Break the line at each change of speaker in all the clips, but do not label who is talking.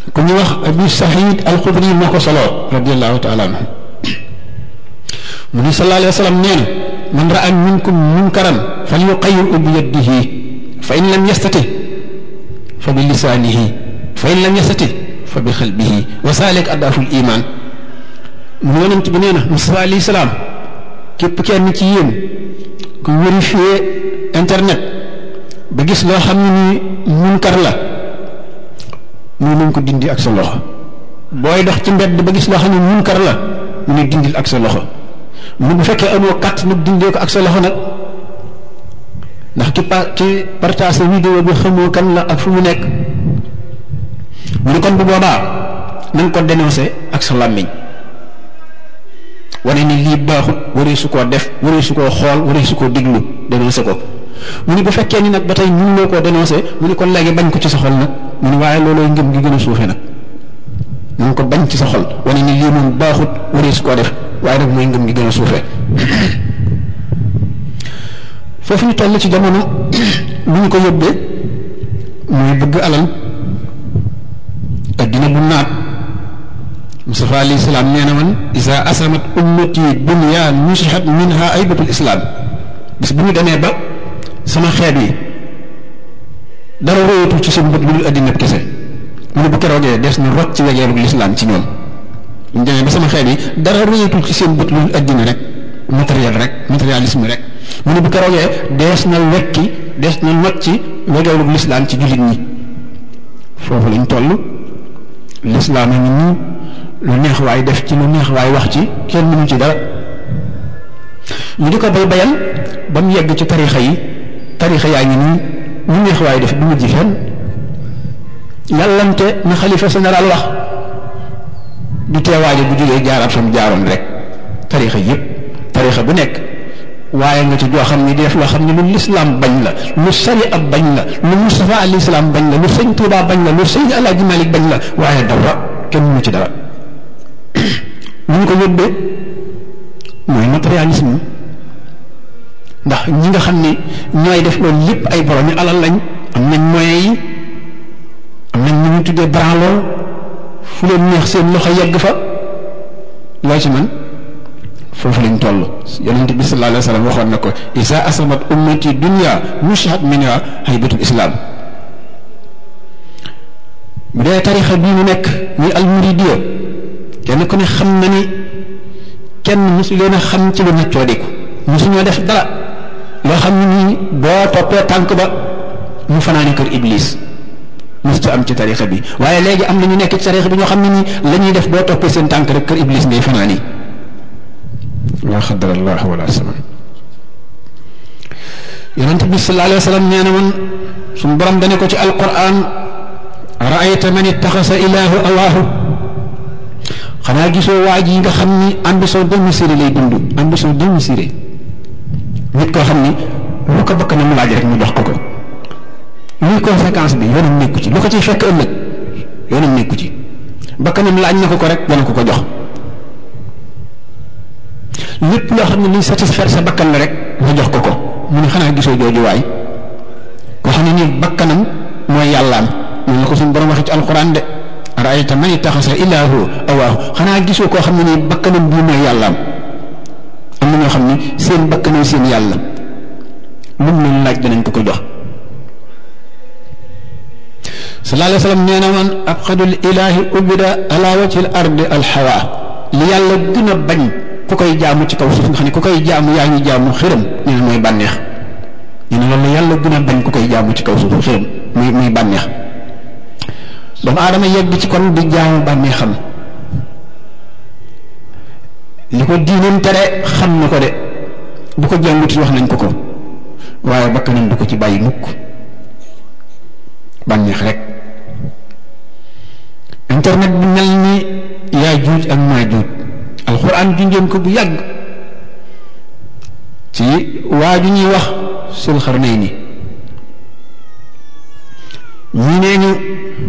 ku ñu wax abi saxiid alxudri moo ko soloo radiallahu taala anhu mu ni sallallahu alayhi wa sallam nee na man raa minkum munkaran fal yuqayyirhu bi yadihi fa in lam yastati fa bi lisaanihi fa in lam yastati fa bi xalbihi wa saalik addaaful iman mu yonent bi nee na Musaa alayhi salaam képp kenn ci yéen ku vérifier internet ba gis loo xam ne ni munkar la mu nañ ko dindi ak sa loxo booy dox ci mbedd ba gis loo xam ne munkar la mu ne dindil ak sa loxo mu bu fekkee amoo kàtt nag dindee ko ak sa loxo nag ndax ki pa ki partage vidéo bi xamoo kan la ak fu mu nekk mu ne kon bu boobaa nañ ko dénoncé ak sa làmmiñ wane ni lii baaxut waree su koo def waree su koo xool waree su koo diglu dénoncé ko mu ni bu fekkee ni nag ba tey mënuloo koo dénoncé mu ni kon léegi bañ ko ci sa xol nag mu ni waaye loolooy ngëm gi gën a suufe nag na ko bañ ci sa xol wane ni lii moom baaxut waree su koo def waaye nag mooy ngëm gi gën a suufe foofu ñu toll ci jamono lu ñu ko yóbbee mooy bëgg alal addina bu naat Mustafa alayhi salaam nee na man isa asamat ummati dunya nusihat minha aybatul islam bis bu ñu demee ba sama xeet yi dara royatul ci seen bët lu dul addina kese mu ne bu keroogee des na rot ci wegeelu lislaam ci ñoom bu ñu demee ba sama xeet yi dara royatul ci seen bët lu dul addina rek matériel rek matérialisme rek mu ne bu keroogee dees na wekki dees na not ci wegeelu lislaam ci jullit ñi foofu lañ toll lislaam a ngi nii lu neex waay def ci lu neex waay wax ci kenn mënu ci dara ñu di ko bay bayal ba mu yegg ci tarixa yi tarixa yaa ngi nii lu neex waay def du mujj fenn yàllante na xalifa général wax du teewaaje bu jógee jaaraat fa mu jaaroon rek tarixa yépp tarixa bu nekk waaye nga ci joo xam ne di def loo xam ne lu lislaam bañ la lu sharia bañ la lu Mustafa alayhi salaam bañ la lu sëñ Tuubaa bañ la lu sëñ Alaaji Malik bañ la waaye dara kenn mënu ci dara ñu ko yóbbee mooy matérialisme ndax ñi nga xam ne ñooy def loolu lépp ay borom yi alal lañ am nañ moyens yi am nañ ñu ñu tuddee branloo fu leen neex seen loxo yegg fa loo ci man foofu lañ toll yonente bi sallallahu alayhi wa sallam waxoon na ko isa asamat ummati dunya mushat minha haybatul islam bu dee tarixa bii mu nekk muy almuridiya kenn ku ne xam na ni kenn mosu leen a xam ci lu neccoo diku mosu ñoo def dara loo xam ne nii boo toppee tànk ba mu fanaani kër iblis mosu am ci tarixa bi waaye léegi am na ñu nekk ci tarixa bi ñoo xam ne nii la ñuy def boo toppee seen tànk rek kër iblis ngay fanaani laa xadar allah wala saman yonent bi sallallahu alayhi wa sallam nee na man suñu borom dane ko ci alquran raayta man ittaxasa ilaahu awaahu xanaa gisoo waa ji nga xam ni ambition démesurée lay dund ambition démesurée nit koo xam ni lu ko bakk na mu laaj rek mu jox ko ko luy conséquence bi yoonam nekku ci lu ko ciy fekk ëllëg yoonam nekku ci bakkanam laaj na ko ko rek dana ko ko jox lépp loo xam ne liy satisfaire sa bakkan la rek nga jox ko ko mu ne xanaa gisoo jooju waay koo xam ne nii bakkanam mooy yàllaam noonu la ko suñu borom waxee ci alquran de raayta man ittaxasa ilaahu awaahu xanaa gisoo koo xam ne nii bakkanam bii mooy yàllaam am na ñoo xam ne seen bakkanam seen yàlla lu mu leen laaj danañ ko ko jox sallallahu alayhi wa sallam nee na man abxadul ilaahi ubida ala wajhi al ardi alxawa li yàlla gën a bañ ku koy jaamu ci kaw suuf nga xam ne ku koy jaamu yaa ngi jaamu xërëm nee na mooy bànneex nee na loolu yàlla gën a bañ ku koy jaamu ci kaw suuf xërëm muy muy bànneex doomu aadama yegg ci kon di jaamu bànneexam li ko diinam tere xam na ko de bu ko jànguti wax nañ ko ko waaye bakkanam du ko ci bàyyi mukk bànneex rek internet bi mel ni yaa juuj ak maa juuj alxuraan junjoon ko bu yàgg ci waa ju ñuy wax sul xarnay ni ñii nee ñu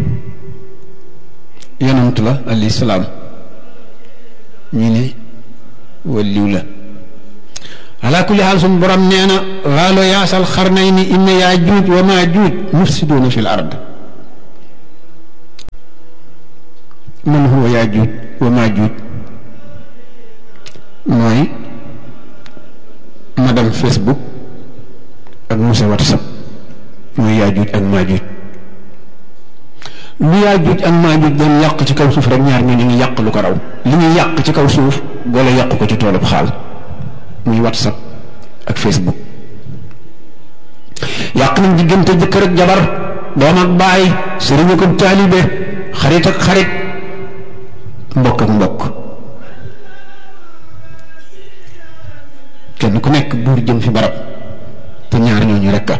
yonant la alayhi salaam ñii ne waliw la ala kulli xaal suñu borom nee na laalo yaasal xarnay ni inna yaa juuj wa maa juuj mufsiduuna fi l ard man huwa yaajuuj wa maajuuj mooy madame Facebook ak monsieur WhatsApp mooy yaajuuj ak maajuuj lu yaajuuj ak maajuuj doon yàq ci kaw suuf rek ñaar ñoo ñu ngi yàq lu ko raw li ñuy yàq ci kaw suuf boole yàq ko ci toolub xaal muy WhatsApp ak Facebook yàq nañ diggante jëkkër ak jabar doom ak baay sëriñ ak taalibe xarit ak xarit mbokk ak mbokk kenn ku nekk buur jëm fi barab te ñaar ñooñu rekk a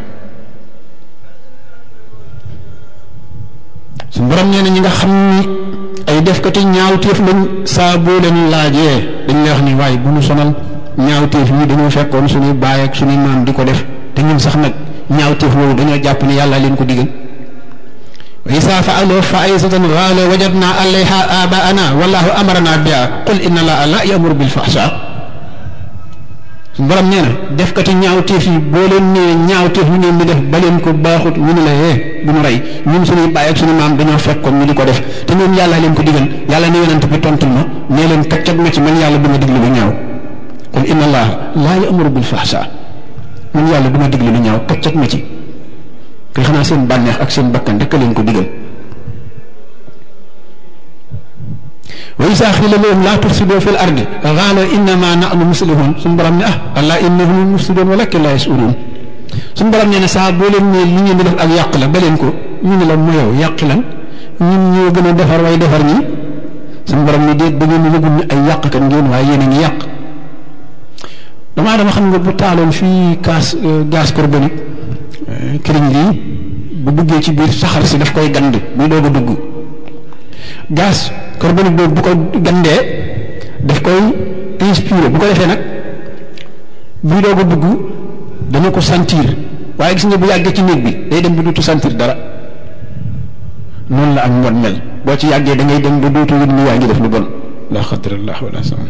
su borom nee na ñi nga xam ni ay defkati ñaawteef lañ saa boo leen laajee dañ lay wax ni waaye bu ñu sonal ñaawteef yi dañoo fekkoon suñuy baay ak suñuy maam di ko def te ñun sax nag ñaawteef boobu dañoo jàpp ni yàlla leen ko digal wa isa faaloo faisatan qaalo wajadna alayha abaana wallahu amarana biha qul inna allaha la yamuru bil fahsha borom nee na defkati ñaawteef yi boo leen nee ñaawteef ñu ngeen di def ba leen ko baaxut ñu ne la yee bu ñu rey ñun suñuy baay ak suñu maam dañoo fekkoon ñu di ko def te ñoom yàlla leen ko digal yàlla ne yonent bi tontul ma nee leen kaccat ma ci man yàlla du ma diglu lu ñaaw qul inna allaha la yamuru bil fahsha man yàlla du ma diglu lu ñaaw kaccat ma ci kay xanaa seen bànneex ak seen bakkan rek leen ko digal wa isa xila lahum laa tufsidu fi l ardi qaalo innama nahnu muslihun suñu borom ne ah allah innahum mufsidun walakin la yashurun suñu borom nee na saa boo leen ne li ngeen di def ak yàq la ba leen ko ñu ne la mu yow yàq lan ñun ñoo gën a defar way defar ñi suñu borom ne déet da ngeen di yëgul ne ay yàqkat ngeen waaye yéen a ngi yàq damaa dama xam nga bu taaloon fii gaz gaz carbonique këriñ lii bu duggee ci biir saxar si daf koy gand buy doog a dugg gaz carbonique boobu bu ko gandee daf koy inspiré bu ko defee nag buy doog a dugg dana ko sentir waaye gis nga bu yàggee ci néeg bi day dem ba dootu sentir dara noonu la ak mbon mel boo ci yàggee da ngay dem ba dootu yëg ni yaa ngi def lu bon la xadrallah wala sama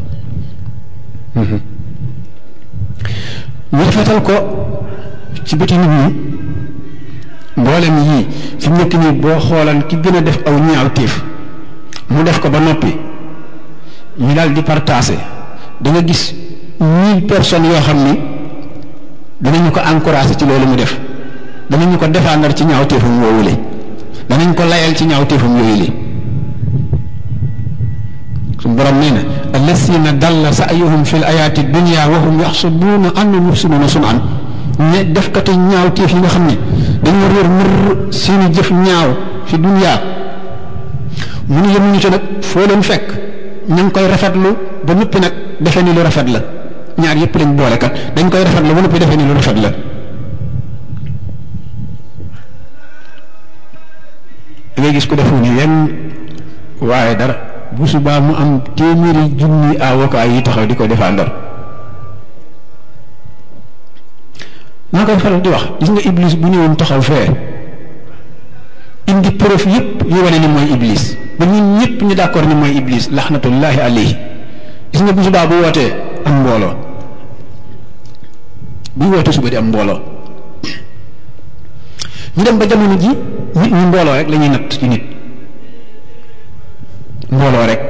ñu rafetal ko ci bëti nit ñi mboolem yii fi mu nekk nii boo xoolan ki gën a def aw ñaawteef mu def ko ba noppi ñu daal di partagé da nga gis mille personnes yoo xam ni danañu ko encouragé ci loolu mu def danañu ko défendre ci ñaawteefam woowule danañ ko layal ci ñaawteefam yooyu li suñu borom nee na allasina dalla sa'yuhum fil ayaati dunya wa hum yaxsabuuna annahum yuxsinuuna sun'an ne defkati ñaawteef yi nga xam ne dañoo réer mër seeni jëf ñaaw fi dunya mu ne yemuñu ci nag foo leen fekk ñu ngi koy rafetlu ba noppi nag defe ni lu rafet la ñaar yépp lañ boole kat dañ koy rafetlu ba noppi defe ni lu rafet la da ngay gis ko defu ni yenn waaye dara bu subaa mu am téeméeri junni avocat yi taxaw di ko défendre maa koy faral di wax gis nga iblis bu ñëwoon taxaw fee indi preuve yépp yu wane ni mooy iblis ba ñun ñëpp ñu d'accord ni mooy iblis laxnatullahi alayhi gis nga bu subaa bu wootee am mbooloo buy wootee suba di am mbooloo ñu dem ba jamono ji nit ñi mbooloo rek la ñuy natt ci nit mbooloo rek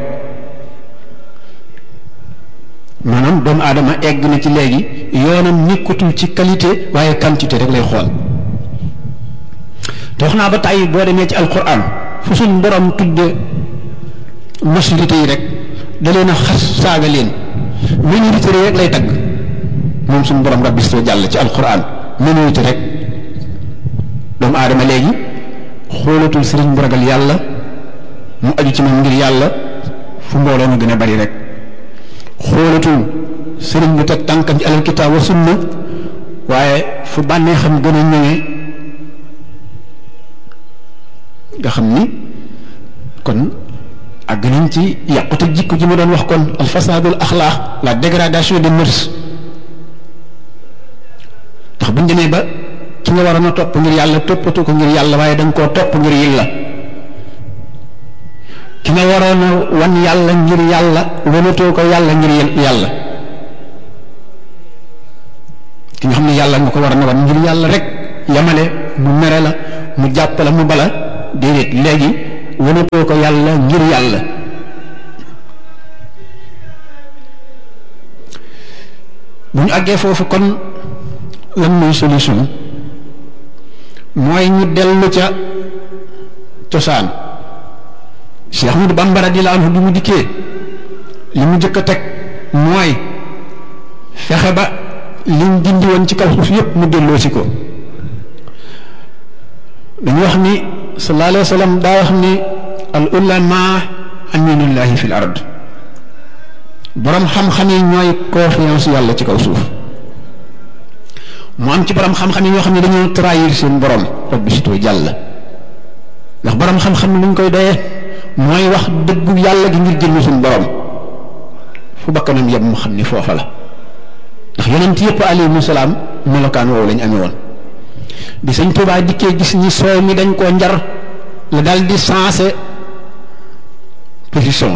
maanaam doomu aadama egg na ci léegi yoonam nekkatul ci qualité waaye quantité rek lay xool te wax naa ba tàyyi boo demee ci alquran fu suñ borom tudde majorité yi rek da leen a xas saaga leen minorité rek lay tagg moom suñ borom rabbi soo jàll ci alquran minorité rek doomu aadama léegi xoolatul sëriñ bu ragal yàlla mu aju ci moom ngir yàlla fu mbooloo mu gën a bari rek xoolatul sëriñ bu teg tànkam ci alal kitaab wa sunna waaye fu bànnee xam gën a ñëwee nga xam ni kon àgg nañ ci yàqute jikko ji ma doon wax kon al fasadul axlaax la dégradation des mœurs ndax buñ demee ba ki nga waroon a topp ngir yàlla toppatoo ko ngir yàlla waaye da nga koo topp ngir yàlla ki nga waroon a wan yàlla ngir yàlla wanatoo ko yàlla ngir yàlla ki nga xam ne yàlla nga ko waroon a wan ngir yàlla rek yamale mu mere la mu jàpp la mu bala déedéet léegi wanatoo ko yàlla ngir yàlla bu ñu àggee foofu kon lan mooy solution mooy ñu dellu ca cosaan Cheikh Ahmadou Bamba radiyallahu anhu bi mu dikkee li mu jëkk a teg mooy fexe ba liñ dindi woon ci kaw suuf yépp mu delloo si ko dañu wax ni sallallahu alayhi wa sallam daa wax ni al ulama aminullahi fil ard borom xam-xam yi ñooy confiance yàlla ci kaw suuf mu am ci borom xam-xam yi ñoo xam ne dañoo trahir seen borom rabbi sitoo jàll ndax borom xam-xam luñ koy doyee mooy wax dëggu yàlla gi ngir jënd suñu borom fu bakkanam yem mu xam ni foofa la ndax yonent yëpp alayhimu salaam melokaan woowu lañ amee woon bi sëñ Tuubaa dikkee gis ni soow mi dañ koo njar la dal di sensé position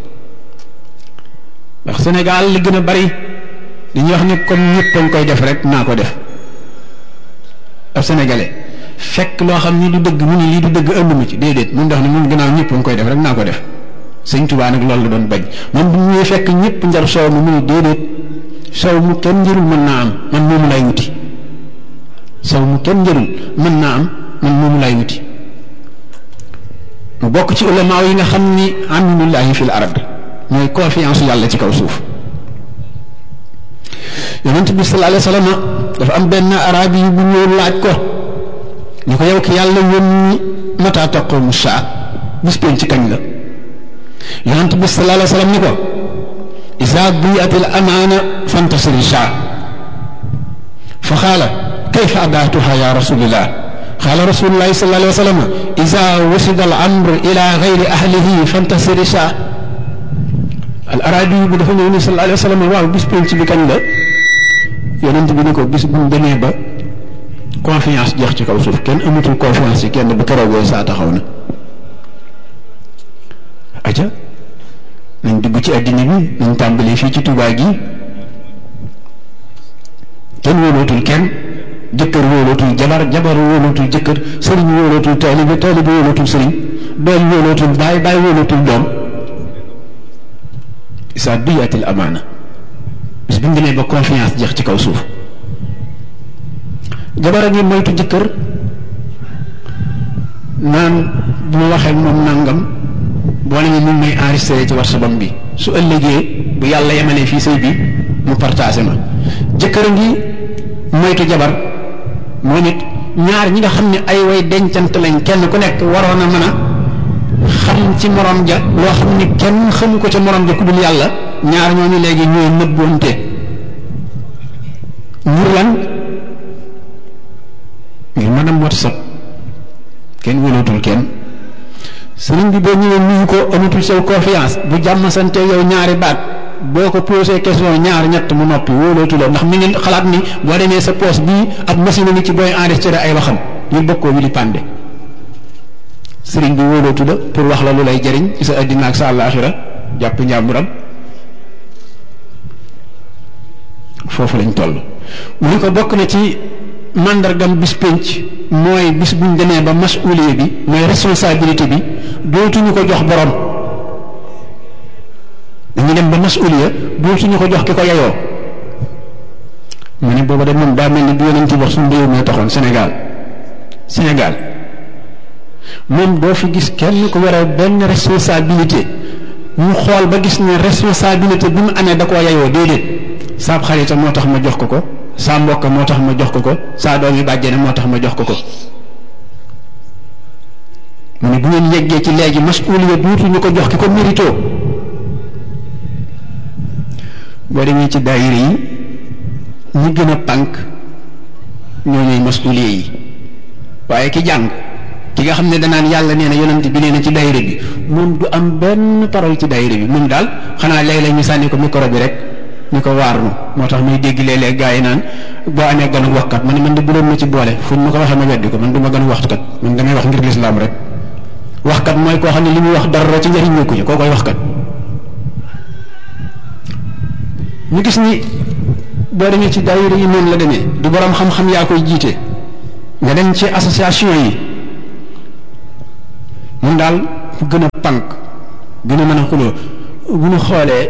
ndax Sénégal li gën a bari dañuy wax ni comme ñëpp a koy def rek naa ko def ab sénégalais fekk loo xam ni du dëgg mu ni lii du dëgg ënd ma ci déedéet mun dox ni mun gannaaw ñëpp a koy def rek naa ko def sëñ Tuubaa nag loolu la doon bañ moom bu ñuy fekk ñëpp njar soow mi mu ni déedéet soow mu kenn njërul mën naa am man moomu lay wuti soow mu kenn njërul mën naa am man moomu lay wuti mu bokk ci ulamaaw yi nga xam ni aminullahi fil ard mooy confiance yàlla ci kaw suuf yonent bi sallallahu alayhi wa sallam dafa am benn arabi yi bu ñëw laaj ko ñu ko yow ki yàlla yónni mata taqumu saa bis pénc ci kañ la yonent bi sallallahu alayhi wa sallam ni ko isa diyat al amaana fantasiri saa fa xaala kayfa adaatuha ya rasulillah xaala rasulullahi sallallahu alayhi wa sallam isa wasida al amr ila gayri ahlihi fantasiri saa al arabi bi dafa ñëw ni sallallahu alayhi wa sallam waaw bis pénc bi kañ la yonent bi ni ko bis bu ñu demee ba confiance jeex ci kaw suuf kenn amatul confiance ci kenn bu keroogee saa taxaw na aja nañ dugg ci àddina bi nañ tàmbalee fii ci Tuubaa gi kenn wóolootul kenn jëkkër wóolootul jabar jabar wóolootul jëkkër sëriñ wóolootul taalibe taalibe wóolootul sëriñ doom wóolootul baay baay wóolootul doom isa duyatil amaana bis bu ñu demee ba confiance jeex ci kaw suuf jabar a ngi moytu jëkkër naan bu ma waxee moom nangam boo ne mu may enregistré ci WhatsApp bi su ëllëgee bu yàlla yemalee fii sëy bi mu partagé ma jëkkër a ngi moytu jabar moom it ñaar ñi nga xam ne ay way dencant lañ kenn ku nekk waroon a mën a xam ci morom ja loo xam ni kenn xamu ko ca morom ja ku dul yàlla ñaar ñooñu léegi ñooy nëbboonte ngir lan ngir mën a whatsapp kenn wëlootul kenn sëriñ bi boo ñëwee nuyu ko amatul sew confiance bu jàmm sante yow ñaari baat boo ko posé question ñaar ñett mu noppi wóolootu la ndax mi ngi xalaat ni boo demee sa poos bii ab machine ni ci booy enregistré ay waxam ñu bokkoo wi di pande sëriñ bi wóolootu la pour wax la lu lay jëriñ ci sa addina ak sa àllaaxira jàpp njàmburam foofu lañ toll mu ni ko bokk na ci màndargam bis pénc mooy bis buñ demee ba masuuliye bi mooy responsabilité bi dootuñu ko jox borom dañu dem ba masuuliya dootuñu ko jox ki ko yeyoo mu ne booba de moom daa mel ni bi yonent wax suñu réew mee taxoon Sénégal Sénégal moom doo fi gis kenn ko yore benn responsabilité ñu xool ba gis ne responsabilité bi mu amee da koo yeyoo déedéet saab xarita moo tax ma jox ko ko saa mbokk moo tax ma jox ko ko saa doom yi bàjjene moo tax ma jox ko ko mu ne bu ngeen yeggee ci léegi masuuliya duutuñu ko jox ki ko mérito boo demee ci daayira yi ñi gën a pànk ñoo ñooy masuuliya yi waaye ki jàng ki nga xam ne danaan yàlla nee na yonent bi nee na ci daayira bi moom du am benn parole ci daayira bi moom daal xanaa léeg-léeg ñu sànni ko micro bi rek ñu ko waarnu moo tax muy dégg léeg-léeg gaa yi naan boo amee ganu waxkat man man de bu doon ma ci boole fu ma ko waxee ma weddi ko man du ma ganu waxkat man damay wax ngir lislaam rek waxkat mooy koo xam ne li muy wax dara ci njëriñ ñëkku ci koo koy waxkat ñu gis ni boo demee ci daayira yi noonu la demee du borom xam-xam yaa koy jiite nga dem ci association yi mun daal ku gën a pànk gën a mën a xuloo bu ñu xoolee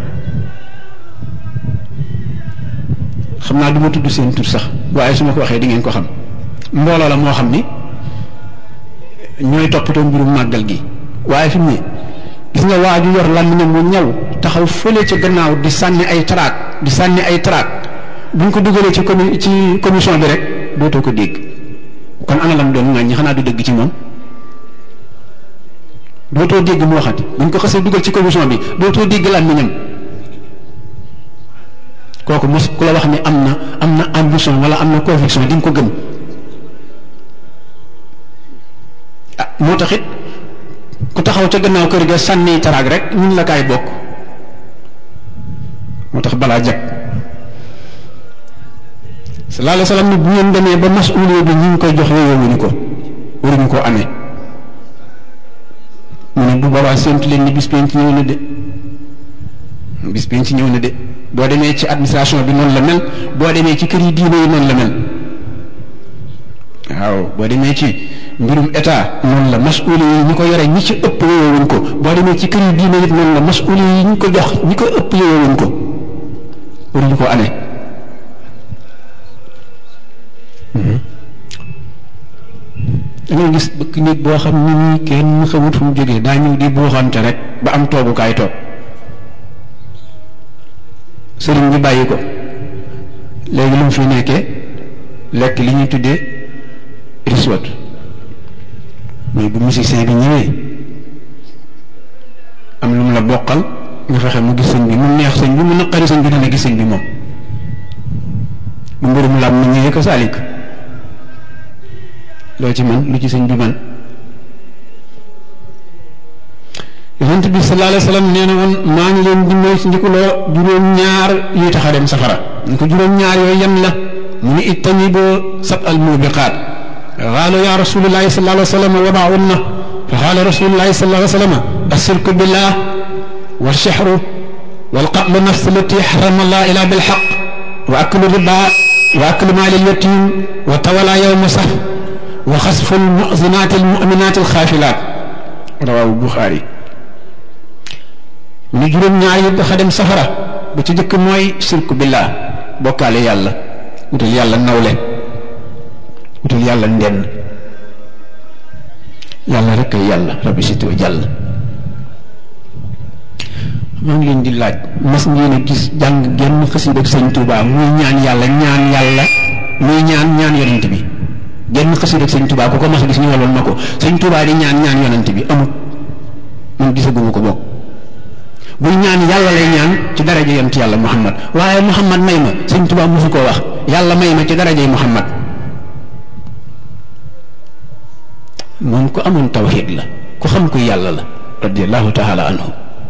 xam naa du ma tudd seen tur sax waaye su ma ko waxee di ngeen ko xam mbooloo la moo xam ni ñooy toppatoo mbirum màggal gi waaye fi mu ne gis nga waa ju yor làmmiñam mu ñaw taxaw fële ca gannaaw di sànni ay traak di sànni ay traak buñ ko dugalee ci comi ci commission bi rek dootoo ko dégg kon ana lam doon ŋàññi xanaa du dëgg ci moom dootoo dégg mu waxati buñ ko xasee dugal ci commission bi dootoo dégg làmmiñam kooku mos ku la wax ni am na am na ambition wala am na conviction di nga ko gëm ah moo tax it ku taxaw ca gannaaw kër ga sànni taraag rek ñun la kaay bokk moo tax balaa jag sallallahu alayhi wa sallam ni bu ngeen demee ba masuulee bi ñu ngi koy jox yooyowuñu ko waruñu koo amee mu ne bu boobaa séntu leen ni bis penc ñëw na de bis penc ñëw na de boo demee ci administration bi noonu la mel boo demee ci kër yi diine yi noonu la mel waaw boo demee ci mbirum état noonu la masuuli yi ñi ko yore ñi ci ëpp yowewuñ ko boo demee ci kër yi diine yi noonu la masuuli yi ñi ko jox ñi ko ëpp yowewuñ ko waruñu ko amee da ngay gis bëkk nit boo xam ni nii kenn xamut fu mu jógee daa ñëw di buuxante rek ba am toogukaay toog sëriñ bi bàyyi ko léegi lu mu fi nekkee lekk li ñuy tuddee riswat mais bu musicien bi ñëwee am lu mu la bokkal nga fexe mu gis sëñ bi mu neex sëñ bi mu naqari sëñ bi dana gis sëñ bi moom bu mbirum lam mu ñëwee ko saalik loo ci man lu ci sëñ bi man yonent bi sallallahu alayhi wa sallam nee na woon maa ngi leen di moy ci ndikuloo juróom-ñaar yuy tax a dem safara ñu ko juróom-ñaar yooyu yan la mu ni ijtaniboo sab al mubiqaat qaalu ya rasulullahi sallallahu alayhi wa sallam wa maahunna fa qaala rasulullahi sallallahu alayhi wa sallam ashirku billah والشحر والقتل النفس التي حرم الله إلا بالحق وأكل الربا وأكل مال اليتيم وتولى يوم صف وخسف المؤذنات المؤمنات الخافلات رواه البخاري من جرم ñaari xadem safara bu ci jëkk mooy shirku billah bokkaale yàlla wutal yàlla nawle wutal yàlla ndenn yàlla rek ay yàlla rabbi sito jàll maa ngi leen di laaj mas ngeen a gis jàng genn xasida ak sëñ Touba muy ñaan yàlla ñaan yàlla muy ñaan ñaan yonent bi genn xasida ak sëñ Touba ku ko mas a gis ñu waloon na ko sëñ Touba di ñaan ñaan yonent bi amut man gisaguma ko bokk buy ñaan yàlla lay ñaan ci daraja yonent yàlla Muhammad waaye Muhammad may ma sëñ Touba mosu koo wax yàlla may ma ci darajay Muhammad moom ku amoon tawxiid la ku xam kuy yàlla la radiallahu taala anhu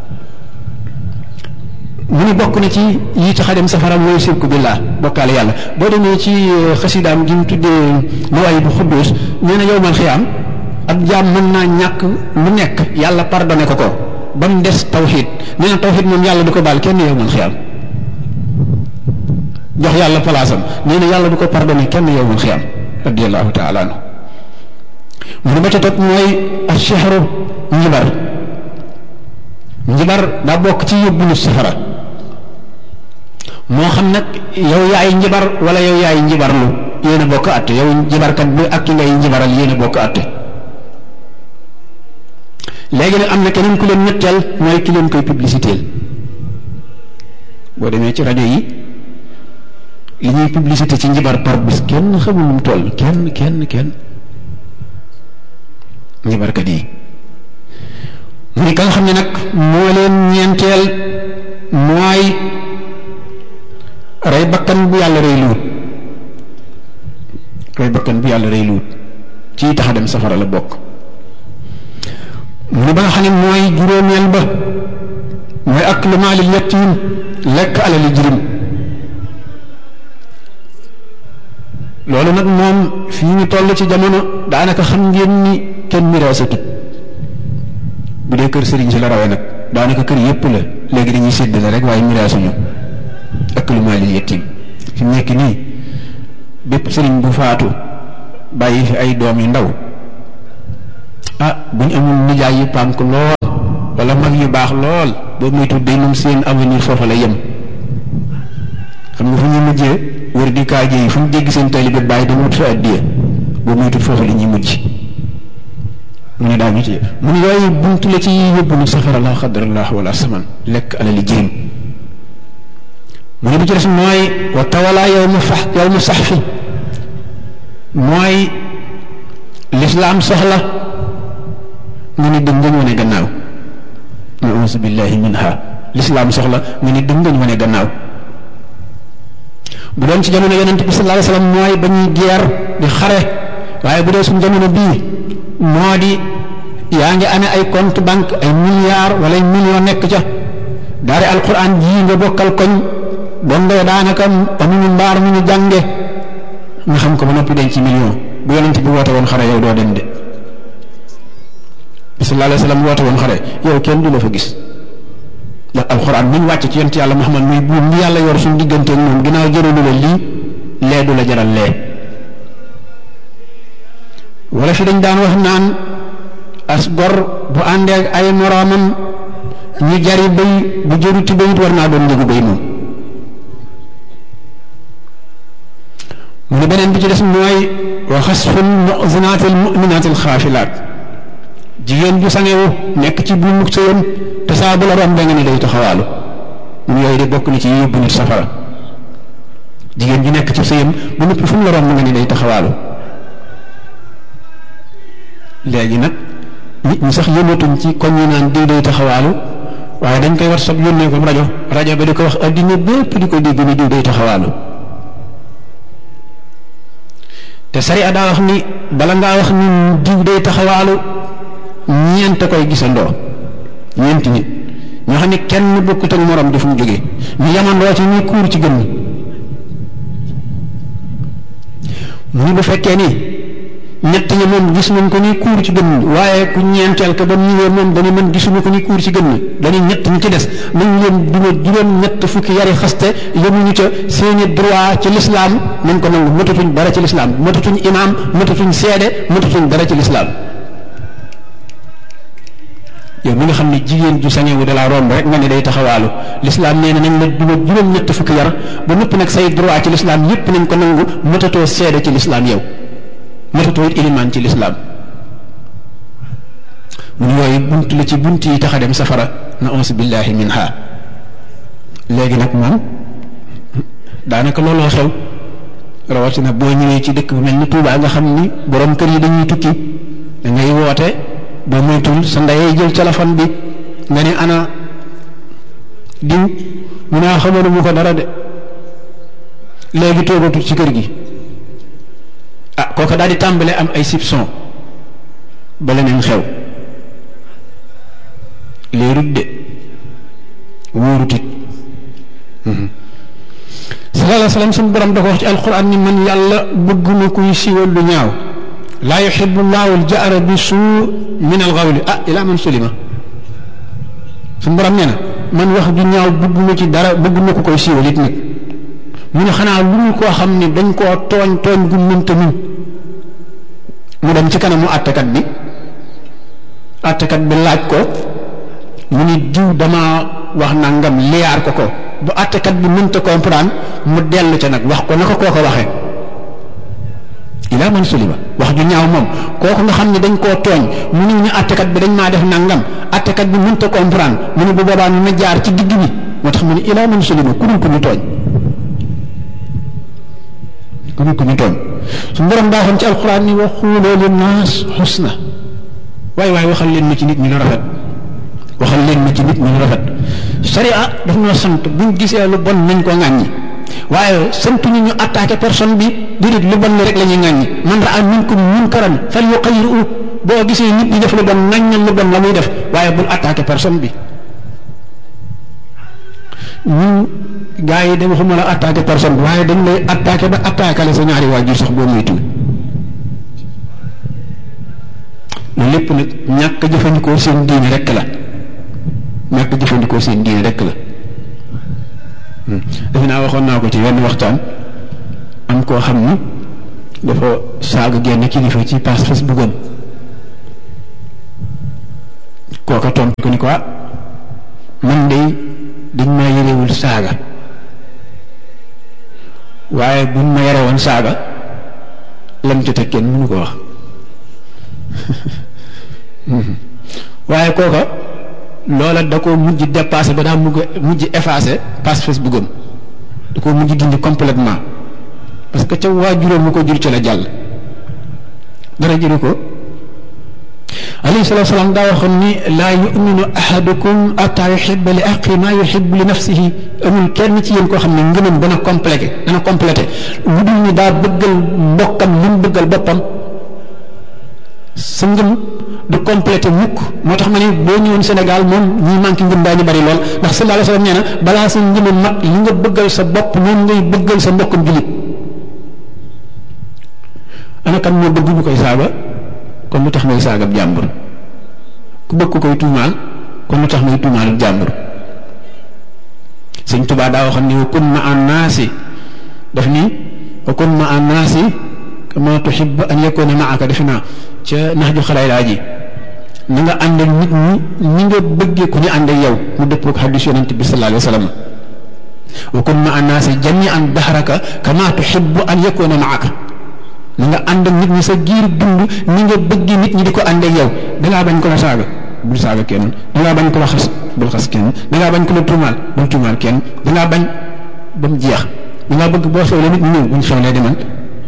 mu ni bokk na ci yi tax a dem safara mooy sirku billah bokkaale yàlla boo demee ci xasidaam gi mu tuddee mawaay bu xudduus nee na yowmal xiyaam ab jaam mën naa ñàkk lu nekk yàlla pardonné ko ko ba mu des tawxiid nee na tawxiid moom yàlla du ko baal kenn yowmal xiyaam jox yàlla palaasam nee na yàlla du ko pardonné kenn yowmal xiyaam radiallahu taala anhu mu ne ba ca topp mooy ashehru njibar njibar daa bokk ci yóbbu nit safara moo xam nag yow yaay njibar wala yow yaay njibarlu yéen a bokk àtte yow njibarkat bi ak ki ngay njibaral yéen a bokk àtte léegi nag am na keneen ku leen ñetteel mooy ki leen koy publicité boo demee ci rajo yi li ñuy publicité ci njibar par bis kenn xamul nu mu toll kenn kenn kenn njibarkat yi mu ni ka nga xam ne nag moo leen ñeenteel mooy rey bakkan bu yàlla rey luut rey bakkan bu yàlla rey luut ci tax a dem safara la bokk mu ni ba nga xam ne mooy juróomeel ba mooy ak lu maalil yatiim lekk alali jirim loolu nag moom fii ñu toll ci jamono daanaka xam ngeen ni kenn miraasatut bu dee kër sëriñ si la rawee nag daanaka kër yépp la léegi dañuy séddale rek waaye miraasuñu ak lu maalil yettim fi mu nekk nii bépp sëriñ bu faatu bàyyi fi ay doom yu ndaw ah bu ñu amul nijaay yu pànk lool wala mag yu baax lool boobu muy tudd day moom seen avenir foofa la yem xam nga fu ñuy mujjee wër di kaaje yi fu ñu dégg seen taalibe bàyyi dama wut fa addiya boobu muy tudd foofa la ñuy mujj mu ne daa ñu ci mu ne yooyu buntu la ci yóbbu nit safara la xadrallah wala saman lekk alali jirim mu ne bi ci des mooy wa tawala yow ma fax yow ma sax fi mooy lislaam soxla nga ni dëngañ wane gannaaw nausu billahi minha lislaam soxla nga ni dëngañ wane gannaaw bu doon ci jamono yonent bi sallallahu alayhi wasallam mooy ba ñuy geer di xare waaye bu dee suñu jamono bii moo di yaa ngi amee ay compte banque ay milliards wala ay millions nekk ca daari alquran jii nga bokkal koñ dongo daanaka amuñu mbaar mu ñu jànge nga xam ko ba noppi denc ci million bu yonent bi woote woon xare yow doo dem de sallallahu alayhi wasallam woote woon xare yow kenn du la fa gis ndax alxuraan mi ñu wàcc ci yonent yàlla Muhammad muy buum bi yàlla yor suñu diggante ak moom ginnaaw jëralu la lii lee du la jaral lee wala fi dañ daan wax naan as gor bu àndee ak ay moroomam ñu jari béy bu jëruti béyit war naa doon njëgu béy moom mu ne beneen bi ci des mooy wa xasful muxsinaatil muminaatil xaafilaat jigéen ju sangewu nekk ci bu mukk sëyam te saa bu la romb nga ni day taxawaalu mun yooyu de bokk na ci yóbbu nit safara jigéen ju nekk ci sëyam bu noppi fu mu la romb nga ni day taxawaalu léegi nag nit ñi sax yëngatuñ ci koñ yi naan diw day taxawaalu waaye dañ koy war sab yónnee ko rajo rajo ba di ko wax addina bépp di ko dégg ni diw day taxawaalu te sariya daa wax ni bala ngaa wax ni diw day taxawaalu ñeent koy gisandoo ñeenti nit ñoo xam ne kenn bokkut ak morom di fu mu jógee ñu yamandoo ci ñuy kuur ci gën mu ni bu fekkee ni ñett ñi moom gis nañ ko ni kuur ci gën waaye ku ñeenteel ka ba mu ñëwee moom dañu mën gisuñu ko ni kuur ci gën dañuy ñett ñi ci des nañ leen duma juróom ñett fukki yari xaste yemuñu ca seeni droit ci lislaam nañ ko nangu matatuñ dara ci lislaam matatuñ imaam matatuñ seede matatuñ dara ci lislaam yow mi nga xam ne jigéen ju sañewu da laa romb rek nga ne day taxawaalu lislaam nee na nañ la duma juróom ñett fukki yar ba noppi nag say droit ci lislaam yépp nañ ko nangu matatoo seede ci lislaam yow matatoo it ilimaan ci lislaam mun yooyu bunt la ci bunt yi tax a dem safara na ons billahi minha léegi nag moom daanaka looloo xew rawatina boo ñëwee ci dëkk bu mel ni Tuubaa nga xam ni borom kër yi dañuy tukki da ngay woote boo moytul sa ndeyee jël téléphone bi nga ne ana diw mu ne xamoon mu ko dara de léegi toogatul ci kër gi ah kooka daal di tàmbale am ay soupçon ba leneen xew léerut de wóorut it sallallahu alayhi wa sallam suñu borom da ko wax ci alquran ni man yàlla bëgguma kuy siiwal lu ñaaw laa yuxibu llahu aljahra bi suu min alxawli ah ila man sulima suñu borom nee na man wax ju ñaaw bëgguma ci dara bëgguma ko koy siiwal it nag mu ne xanaa lu mu koo xam ne dañ koo tooñ tooñ gu mënta muñ mu dem ci kanamu àttekat bi àttekat bi laaj ko mu ni diw dama wax nangam liyaar ko ko bu àttekat bi mënta comprendre mu dellu ca nag wax ko na ko koo ko waxee ilaa man sulima wax ju ñaaw moom kooku nga xam ne dañ koo tooñ mu ni ñu àttekat bi dañ maa def nangam àttekat bi mënta comprendre mu ne bu boobaa na jaar ci digg bi moo tax mu ne ilaa man sulima ku dul ko ñu tooñ ku dul ko ñu tooñ su borom daa xam ci alxuraan ni wa xuuloo li naas xusna waaye waaye waxal leen ma ci nit ñi lu rafet waxal leen ma ci nit ñi lu rafet sharia daf noo sant buñ gisee lu bon nañ ko ŋàññi waaye santu ñu ñu attaqué personne bi déedéet lu bon li rek la ñuy ŋàññi man raa minkum munkaran fal yuqayyiru boo gisee nit ñi def lu bon ŋàññal lu bon la muy def waaye bul attaqué personne bi ñun gars yi de waxuma la attaqué personne bi waaye dañ lay attaqué ba attaqué la sa ñaari waajur sax boo muy tuut loolu lépp nag ñàkk jëfandikoo seen diine rek la ñàkk jëfandikoo seen diine rek la defe naa waxoon naa ko ci wenn waxtaan am koo xam ni dafa saaga genn kilifa ci pass Facebook am kooka tontu ko ni ko man de dañ maa yërewul saaga waaye buñ ma yare woon saaga lam ci teg kenn mënu ko wax waaye kooka loola da ko mujj dépassé ba daa mujj mujj effacé page Facebook am da ko mujj dindi complètement parce que ca waajuróom mu ko jur ca la jàll dara jëru ko alayhi salatu salaam daa waxoon ni laa yuminu ahadukum ataa yuhibba li aqi maa yuhibbu li nafsihi amul kenn ci yéen koo xam ne ngëmam dana complété dana complété lu dul ni daa bëggal mbokkam li mu bëggal boppam sa ngëm du complété mukk moo tax ma ne boo ñëwoon Sénégal moom ñi manqué ngëm daañu bari lool ndax sallallahu alayhi wa sallam nee na balaa sa ngëm mat li nga bëggal sa bopp noonu ngay bëggal sa mbokkam julit ana kan moo bëgg ñu koy saaga kon lu tax ngay saagab jàmbur ku bëgg ko koy tuumaal kon lu tax ngay tuumaal jàmbur sëñ Tuubaa daa waxoon ni wa kun ma an naasi daf ni wa kun ma an naasi kama tuhibbu an yakuna maaka defe naa ca nax ju xalaay laa ji na nga ànd ak nit ñi ñi nga bëggee ku ñu ànd ak yow mu dëppoo ak xadis yonent bi sallallahu alayhi wa sallam wa kun ma an naasi jamian dahraka kama tuhibbu an yakuna maaka na nga ànd ak nit ñi sa giir dund ni nga bëgg nit ñi di ko ànd ak yow dangaa bañ ko la saaga bul saaga kenn dangaa bañ ko la xas bul xas kenn dangaa bañ ko la tuumaal bul tuumaal kenn dangaa bañ ba mu jeex dangaa bëgg boo xewlee nit ñi ñëw buñ xewlee demal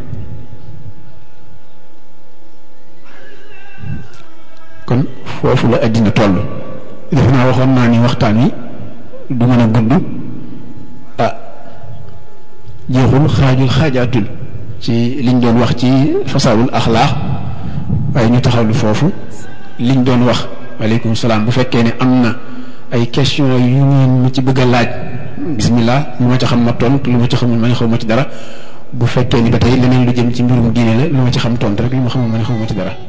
kon foofu la àddina toll def naa waxoon naa ni waxtaan wi du mën a gudd ah jeexul xaajul xaajaatul ci liñ doon wax ci fasaawul axlaax waaye ñu taxawlu foofu liñ doon wax waaleykum salaam bu fekkee ne am na ay question yu ngeen mu ci bëgg a laaj bismillah lu ma ci xam ma tontu lu ma ci xamul ma ne xaw ma ci dara bu fekkee ni ba tey leneen lu jëm ci mbirum diine la lu ma ci xam tontu rek lu ma xamul ma ne xaw ma ci dara